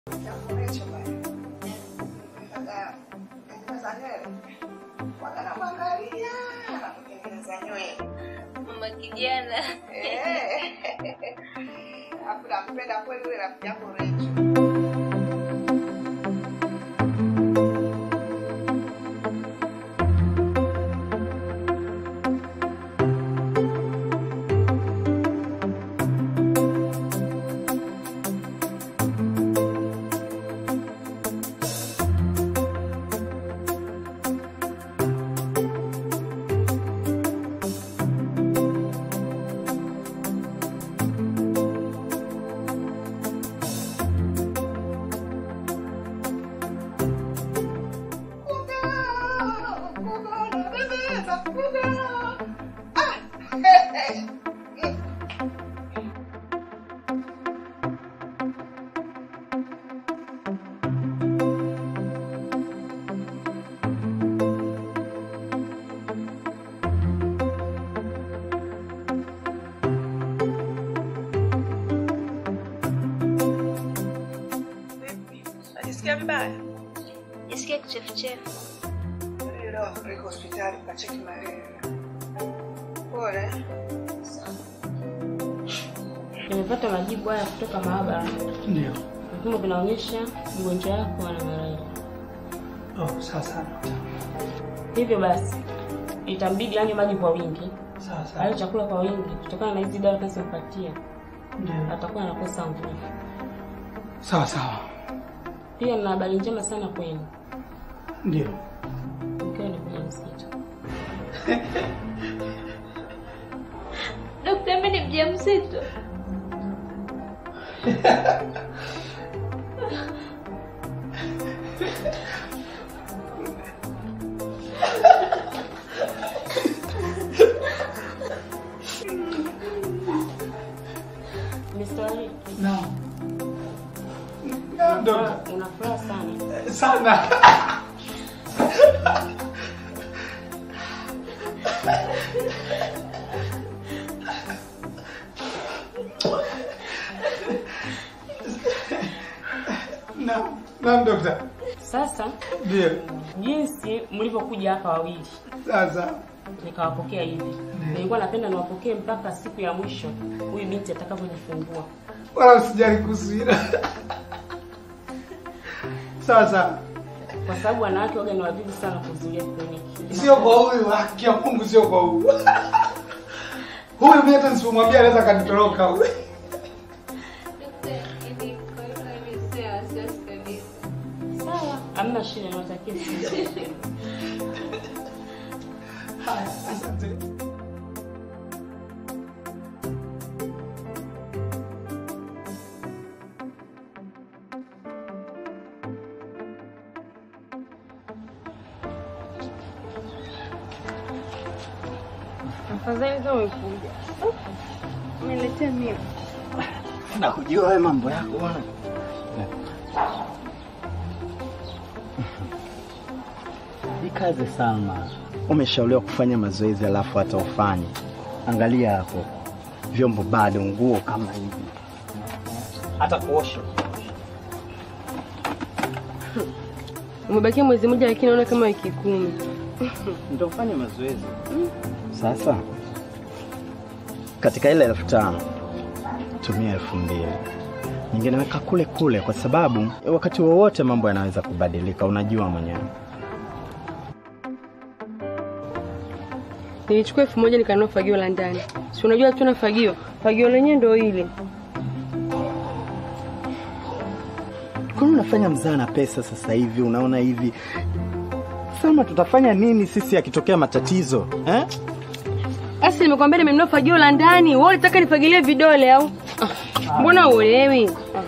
Mama kijana. Afu nampenda kweli yule rafiki yako Rachel. Najisikia vibaya. Jisikia kichefuchefu. Leo kupeleka hospitali kacheki malaria. Pole. Nimepata majibu haya kutoka maabara. Ndio. Vipimo vinaonyesha mgonjwa wako ana malaria. Oh, sawa sawa. Hivyo basi itambidi anywe maji kwa wingi, Sawa sawa. ale chakula kwa wingi, kutokana na hizi dawa tunazompatia Ndio. atakuwa anakosa nguvu. Sawa sawa. Pia na habari njema sana kwenu, Ndio. mkiwa ni mjamzito. Dokta, mimi ni mjamzito. Mr. Ali, Naam. Naam, dokta. unafuraha- una furaha sana. Sana. Naam. Naam, dokta. Sasa Ndio. jinsi mlivyokuja hapa wawili Sasa. nikawapokea hivi, nilikuwa napenda niwapokee mpaka siku ya mwisho huyu binti atakavyojifungua. Wala usijali kuhusu hilo. Sawa sawa. kwa sababu wanawake waga ni wavivu sana kuhudhuria kliniki. Sio kwa huyu, haki ya Mungu sio kwa huyu. Huyu mimi hata nisipomwambia anaweza kanitoroka huyu. Sawa, hamna shida, nawatakia siku. Haya, asante. Afadhali kama umekuja. Umeletea mimi. Nakujua wewe mambo yako bwana. Jikaze Salma, umeshauriwa kufanya mazoezi alafu hata ufanye. Angalia hapo, vyombo bado, nguo kama hivi, hata kuosha. Umebakia mwezi mmoja lakini naona kama wiki kumi. Ndio ufanye mazoezi sasa. Katika ile elfu tano tumia elfu mbili nyingine weka kule kule, kwa sababu wakati wowote mambo yanaweza kubadilika, unajua mwenyewe. Nilichukua elfu moja nikanunua fagio la ndani. Si unajua tuna fagio. Fagio lenyewe ndio ile. Kwani unafanya mzaa na pesa sasa hivi? Unaona hivi Salma, tutafanya nini sisi akitokea matatizo eh? Asi nimekwambia nimenunua fagio la ndani. Wewe unataka nifagilie vidole au? Ah, Mbona uelewi? Ah.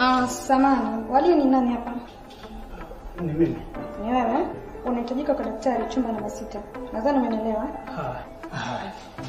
Ah, samani. Wali ni nani hapa? Ni mimi. Ni wewe? Unahitajika kwa daktari chumba namba sita. Nadhani umenielewa. Haya. Haya.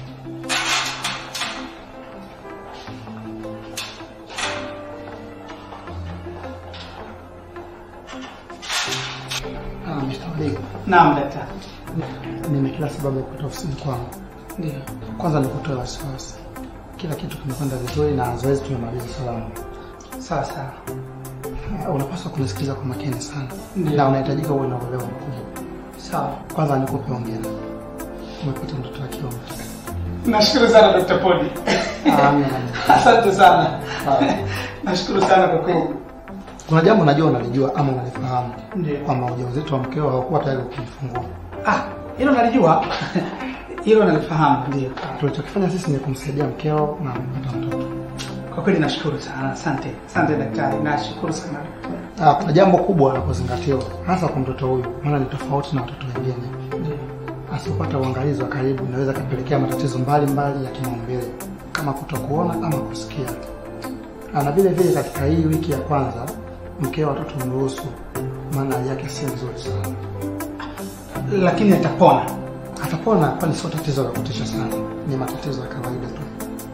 Ah, Mr. Odego. Naam daktari. Nina kila sababu ya kutoka ofisini kwangu. Ndio. Kwanza nikutoe wasiwasi, kila kitu kimekwenda vizuri na zoezi tumemaliza salama. Sawa sawa. Uh, Unapaswa kunisikiliza kwa makini sana Ndiyo. na unahitajika uwe na uelewa mkubwa. Sawa. Kwanza nikupe hongera, umepata mtoto wa kiume. Nashukuru sana Dr. Podi. Ah, amina. Asante sana. Ah. Nashukuru sana kwa kweli. Kuna jambo najua unalijua ama unalifahamu Ndio. kwamba ujauzito wa mkeo haukuwa tayari kujifungua. Ah, hilo nalijua. Hilo nalifahamu ndio. Tulichokifanya sisi ni kumsaidia mkeo na amepata mtoto. Kwa kweli nashukuru sana. Asante. Asante daktari. Nashukuru sana. Ah, kuna jambo kubwa la kuzingatiwa hasa kwa mtoto huyu, maana ni tofauti na watoto wengine. Ndio. Asipopata uangalizi wa karibu inaweza kapelekea matatizo mbalimbali ya kimaumbile kama kutokuona ama kusikia. Ah, Na vile vile katika hii wiki ya kwanza mkeo watoto mruhusu, maana hali yake si nzuri sana. Lakini atapona. Atapona, kwani sio tatizo la kutisha sana, ni matatizo ya kawaida tu.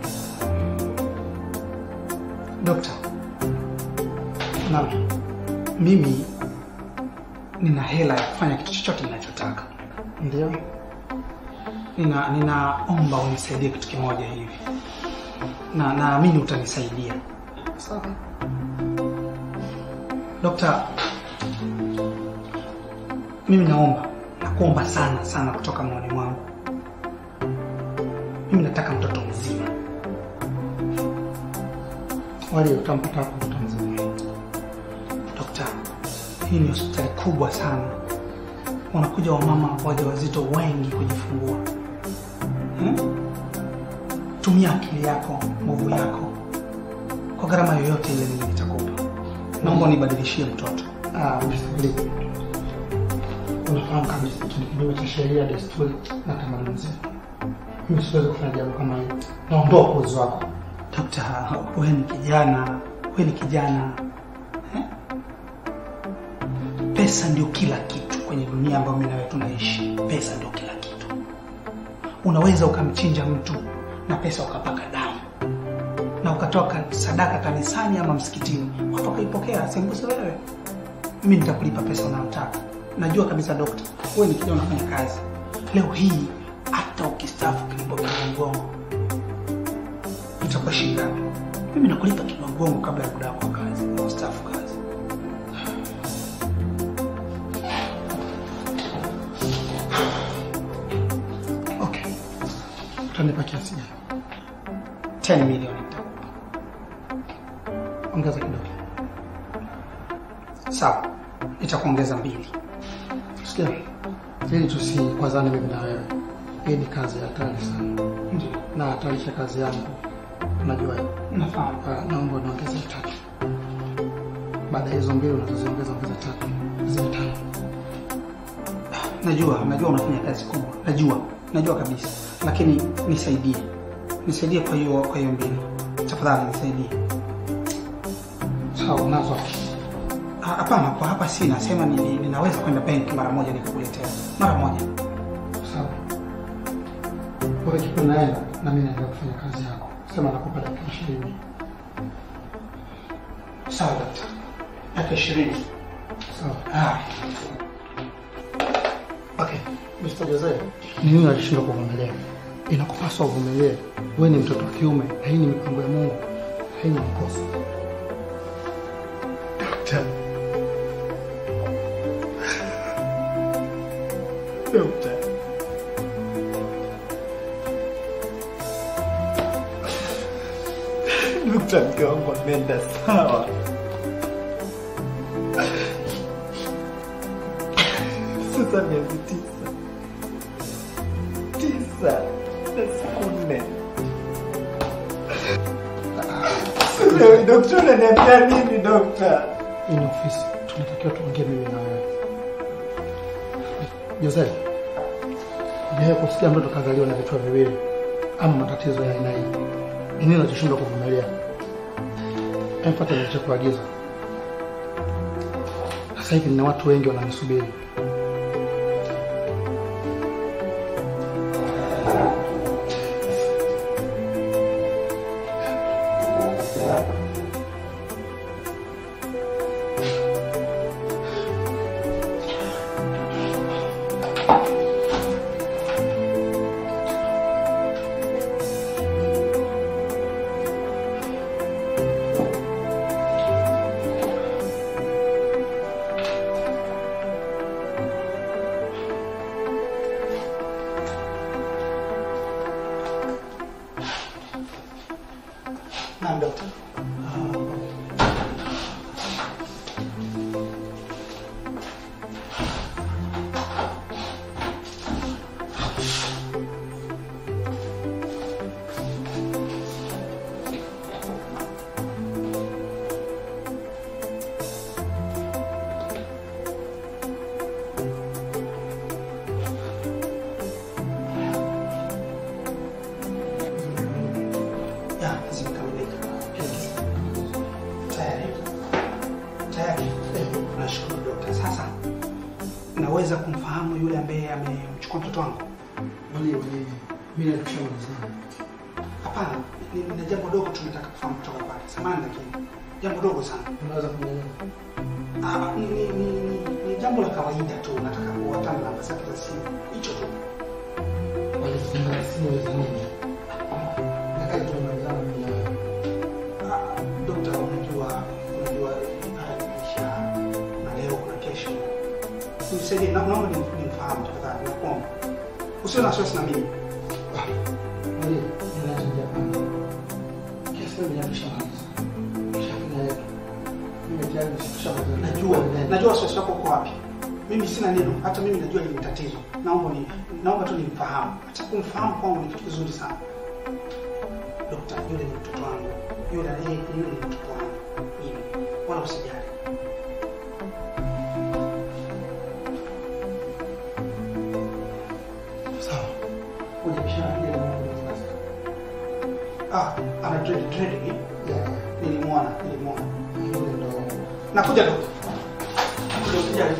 Dokta, Na mimi nina hela ya kufanya kitu chochote ninachotaka. ndio Nina ninaomba unisaidie kitu kimoja hivi. Na naamini utanisaidia. sawa. Dokta, mimi naomba nakuomba sana sana kutoka moyoni mwangu. Mimi nataka mtoto mzima. Wali utampata hapo mtoto mzima. Dokta, hii ni hospitali kubwa sana, wanakuja wamama wajawazito wengi kujifungua. Hmm? Tumia akili yako, nguvu yako, kwa gharama yoyote ile, mimi nitakupa. Naomba unibadilishie mtoto. Ah, Mr. Unafahamu kabisa hiki ni kinyume cha sheria, desturi na tamaduni zetu. Mimi siwezi kufanya jambo kama hili. Naondoa uwezo wako. Dokta, wewe ni kijana, wewe ni kijana eh? Pesa ndio kila kitu kwenye dunia ambayo mimi na wewe tunaishi. Pesa ndio kila kitu. Unaweza ukamchinja mtu na pesa ukapaka damu na ukatoka sadaka kanisani ama msikitini, watu wakaipokea, sembuse wewe. Mimi nitakulipa pesa unayotaka. Najua kabisa dokta, wewe ni kijana unafanya kazi. Leo hii hata ukistaafu kilipokea mgongo itakuwa shilingi ngapi? Mimi nakulipa kigongongo kabla ya muda wako wa kazi na ustaafu kazi. Okay. Utanipa kiasi gani? 10 milioni nitakupa. Ongeza kidogo. Sawa, itakuongeza mbili. Sikia. Ili tusikwazane mimi na wewe. Hii ni kazi ya hatari sana. Ndio, Na hatarisha kazi yangu. Unajua hiyo. nafahamu. Ah, naomba uniongeze tatu. Baada ya hizo mbili unazoziongeza ongeza tatu. Ziwe tano. Najua, najua unafanya kazi kubwa. Najua, najua kabisa. Lakini nisaidie. Nisaidie kwa hiyo kwa hiyo mbili. Tafadhali nisaidie. Sawa, nazo. Ah, Hapana, kwa hapa si nasema ni, ni- ninaweza kwenda benki mara moja nikakuletea. Mara moja. Sawa. Wewe kipo naenda na mimi naendelea kufanya kazi yako. Sema nakupa dakika ishirini. Sawa dokta. Dakika ishirini. Sawa. Ah, Okay. Mr. Jose, ni nini alishindwa kuvumilia? Inakupaswa uvumilie. Wewe ni mtoto wa kiume na hii ni mipango ya Mungu. Haina makosa. Dokta. Dokta. Dokta, mke wangu ameenda sawa. Sasa miezi tisa. Tisa na siku nne. Leo dokta, unaniambia nini dokta? Hii ni ofisi. Tunatakiwa tuongee mimi na wewe. Jose, je, kusikia mtoto kazaliwa na vichwa viwili ama matatizo ya aina hii? Ni nini unachoshindwa kuvumilia? Emfuata nilichokuagiza. Sasa hivi nina watu wengi wananisubiri. Naam, dokta. Ya, zimekamilika. Tayari. Tayari. Eh, Nashukuru dokta. Sasa naweza kumfahamu yule ambaye amemchukua mtoto wangu? Mwenye mwenye mimi nakushauri Hapana, ni- nina jambo dogo tu nataka kufahamu kutoka kwake. Samahani lakini jambo dogo sana. Unaweza kunielewa? Ah, ni, ni, ni, ni, ni jambo la kawaida tu, nataka kuwatana namba zake za simu, hicho tu. Walifunga simu za nini? Nakali tumemalizana mimi na wewe. Ah, Dokta, unajua unajua haya ni maisha na leo kuna kesho. Nisaidie, na- naomba ni- nimfahamu tafadhali, nakuomba. Usiwe na wasiwasi na mimi. Mwenye ninachangia pana. Kesi hiyo nimeshamaliza. Shafanya yetu. Mimi tayari nimeshamaliza. Najua, najua wasiwasi wako uko wapi. Mimi sina neno, hata mimi najua ni tatizo. Naomba ni naomba tu nimfahamu. Hata kumfahamu kwangu ni kitu kizuri sana. Dokta, yule ni mtoto wangu. Yule yeye yule ni mtoto wangu. Mimi. Wala usijali. Sawa. Kuja kishaangalia na mambo ya sasa. Ah, ana dread dread ni. Ya, Nilimwona, nilimwona. yule ndo Nakuja dokta. Nakuja usijali.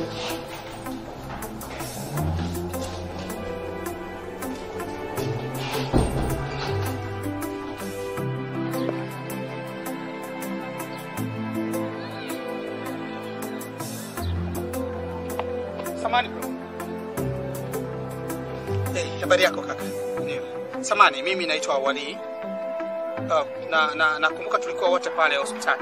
Samani bro. Eh, habari yako kaka? Ndio. Samani, mimi naitwa Wali. Uh, na na nakumbuka tulikuwa wote pale hospitali.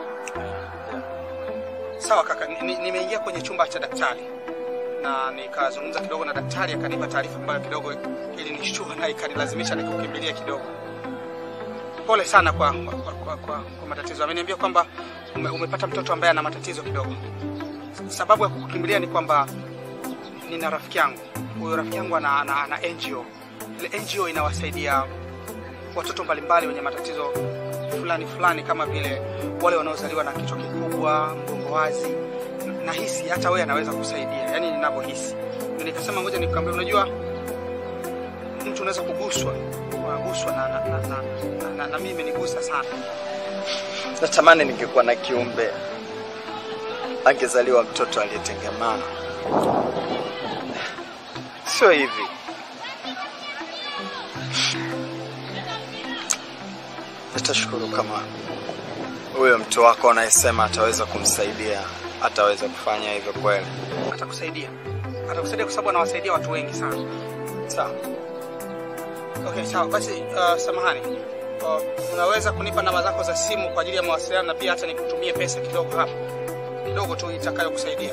Sawa kaka, ni- ni- nimeingia kwenye chumba cha daktari na nikazungumza kidogo na daktari, akanipa taarifa ambayo kidogo ilinishtua na ikanilazimisha nikukimbilia kidogo. Pole sana kwa kwa, kwa, kwa, kwa, kwa matatizo. Ameniambia kwamba ume, umepata mtoto ambaye ana matatizo kidogo. Sababu ya kukukimbilia ni kwamba nina rafiki yangu. Huyo rafiki yangu ana, ana, ana NGO. Ile NGO inawasaidia watoto mbalimbali wenye matatizo fulani fulani kama vile wale wanaozaliwa na kichwa kikubwa, mgongo wazi. Nahisi hata wewe anaweza kusaidia, yaani ninavyohisi. Ndio nikasema ngoja nikwambie, unajua mtu unaweza kuguswa, unaguswa na, na, na, na, na, na, na mimi imenigusa sana. Natamani ningekuwa na kiumbe angezaliwa mtoto aliyetengemana. Sio hivi. Nitashukuru kama huyo mtu wako anayesema ataweza kumsaidia ataweza kufanya hivyo kweli. Atakusaidia, atakusaidia kwa sababu anawasaidia watu wengi sana. Sawa. Okay, sawa basi. Uh, samahani, uh, unaweza kunipa namba zako za simu kwa ajili ya mawasiliano na pia hata nikutumie pesa kidogo hapa kidogo tu itakayokusaidia.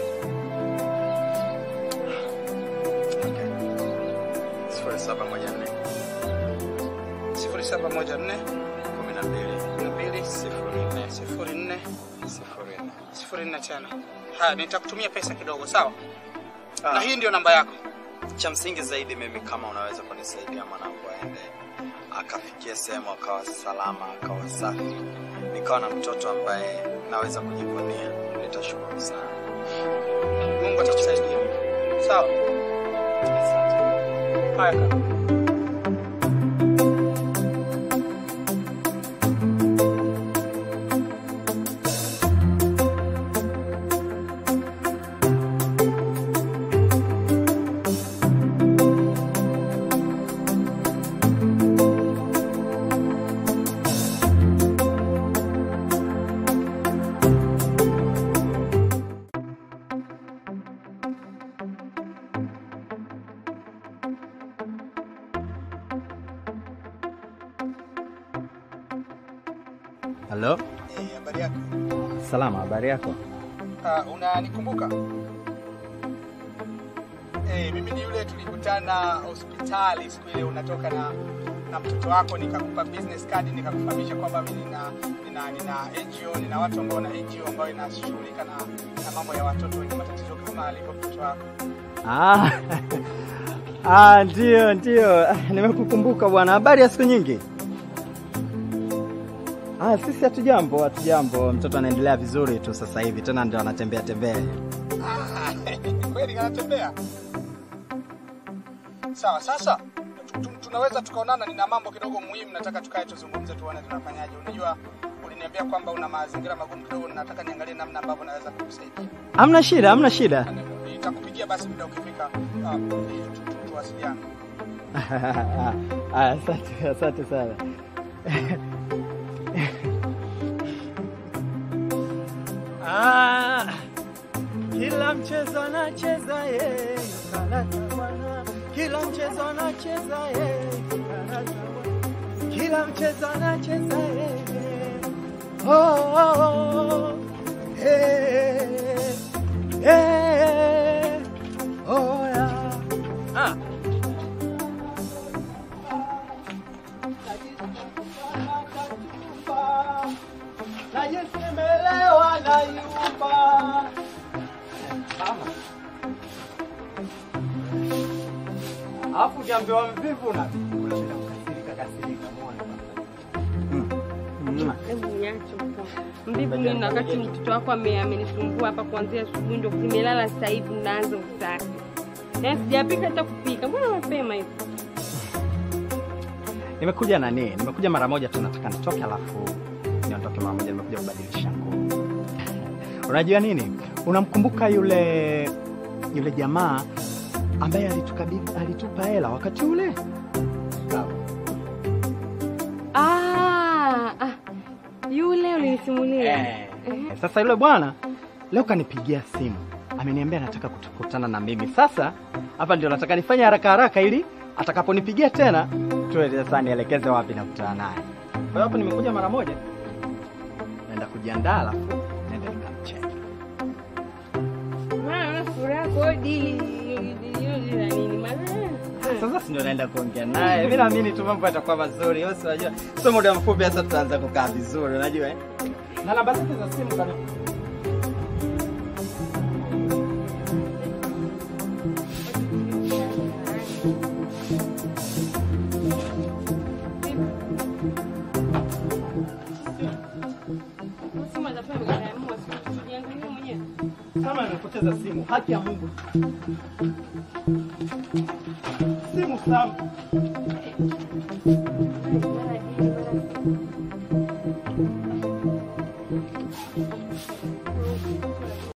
Sifuri saba moja nne sifuri saba moja nne kumi na mbili kumi na mbili sifuri nne sifuri nne sifuri nne. sifuri nne tena. Haya, nitakutumia pesa kidogo, sawa? Ah. Na hii ndio namba yako. Cha msingi zaidi mimi, kama unaweza kunisaidia mwanangu aende akafikia sehemu akawa salama, akawa safi, nikawa na mtoto ambaye naweza kujivunia, nitashukuru sana. Mungu atakusaidia, sawa? Haya kaka. Halo, Eh, habari yako? salama, habari yako? Uh, unanikumbuka? Eh, mimi ni yule tulikutana hospitali siku ile unatoka na na mtoto wako nikakupa business card nikakufahamisha kwamba mimi nina nina nina NGO nina watu ambao na NGO ambayo inashughulika na, na mambo ya watoto wenye matatizo kama alivyo mtoto wako. Ah, ah, ndio ndio, Ah, nimekukumbuka bwana. Habari ya siku nyingi? Ah, sisi hatujambo, hatujambo. Mtoto anaendelea vizuri tu sasa hivi, tena ndio anatembea tembea. Ah, kweli anatembea. Sawa, sasa tu- tu- tunaweza tukaonana, nina mambo kidogo muhimu, nataka tukae tuzungumze, tuone tunafanyaje. Unajua, uliniambia kwamba una mazingira magumu kidogo, nataka niangalie namna ambavyo naweza kukusaidia. Hamna shida, hamna shida. Nitakupigia basi muda ukifika, ah, tu- tu- tuwasiliane. Ah, Asante, asante sana. Ah, kila mchezo anacheza yeye, karata bwana. Kila mchezo anacheza yeye, karata bwana. Kila mchezo anacheza yeye. Oh, oh, oh. Eh, eh, oh, yeah. Ah. Najisemelewa na yumba. Alafu ukiambiwa mvivu na unapenda kukasirika kasirika, umeona bwana. Hebu niache huko. Mbivu mimi na wakati mtoto wako ame- amenisumbua hapa kuanzia asubuhi ndio nimelala sasa hivi naanza usafi. Na sijapika hata kupika. Mbona mapema hivi? Nimekuja nani? Nimekuja mara moja tu, nataka nitoke, alafu niondoke mara moja. Nimekuja kubadilisha nguo. Unajua nini? Unamkumbuka yule yule jamaa ambaye alitukabidhi alitupa hela wakati ule? Ah, ah. Yule ulinisimulia. Eh. Sasa yule bwana leo kanipigia simu, ameniambia anataka kukutana na mimi. Sasa hapa ndio nataka nifanye haraka haraka, ili atakaponipigia tena tuwe sasa nielekeze wapi nakutana naye. Kwa hiyo hapo nimekuja mara moja, naenda kujiandaa, alafu naenda nikamcheka. Maana una furaha kwa hiyo dili dili dili la nini? Maana Sasa si ndio naenda kuongea naye. Mimi naamini tu mambo yatakuwa mazuri. Wewe si unajua, sio muda mfupi sasa tutaanza kukaa vizuri, unajua eh? Na namba zake za simu kana Simu atafanya mkaamua simu tujiangalie mwenyewe. kama nimepoteza simu, haki ya Mungu. Simu Sam. Mara dili mara